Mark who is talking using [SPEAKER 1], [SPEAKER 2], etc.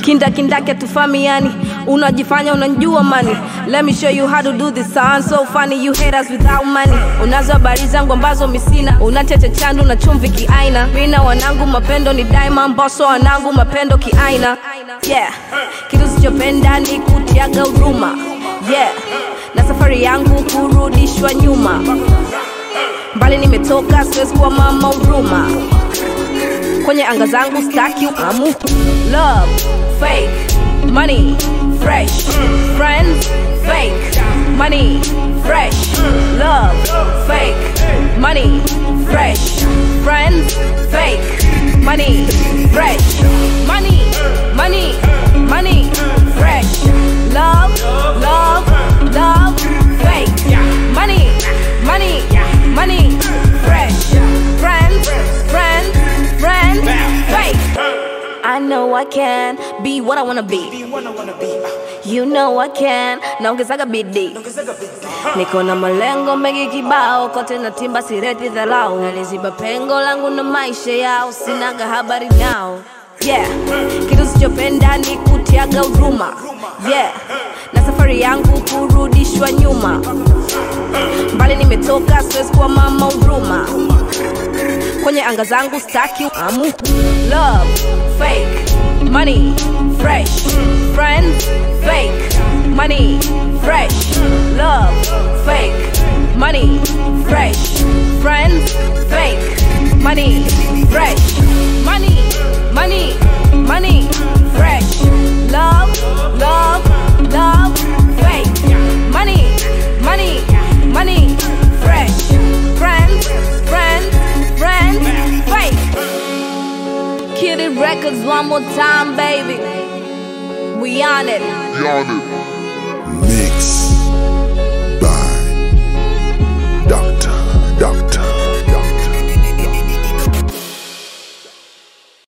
[SPEAKER 1] kinda kindake tufamiani unajifanya unanjua mani let me show you how to do this sound so funny you haters without money unazo habari zangu ambazo misina unacheche chandu na chumvi kiaina mina wanangu mapendo ni daima mboso wanangu mapendo kiaina yeah kitu sichopenda ni kutiaga huruma yeah na safari yangu kurudishwa nyuma mbali nimetoka siwezi kuwa mama huruma kwenye anga zangu staki amu love fake money fresh friends fake money fresh love fake money fresh friends fake money fresh money money money fresh love love love fake money money money fresh friends friends friends fake I know I can be what I wanna be. You know I can, naongezaga bidii. Niko na malengo mengi kibao, kote na timba sireti dharau. Naliziba pengo langu na maisha yao, sinaga habari nao. Yeah, kitu sichopenda ni kutiaga huruma. Yeah, na safari yangu kurudishwa nyuma. Mbali nimetoka, siwezi kuwa mama huruma kwenye anga zangu staki amu love fake money fresh friends fake money fresh love fake money fresh friends fake money fresh money money money fresh love love love fake money money money fresh friends friends friends fake Kid It Records one more time baby we on it
[SPEAKER 2] Beyond it.
[SPEAKER 3] Mix.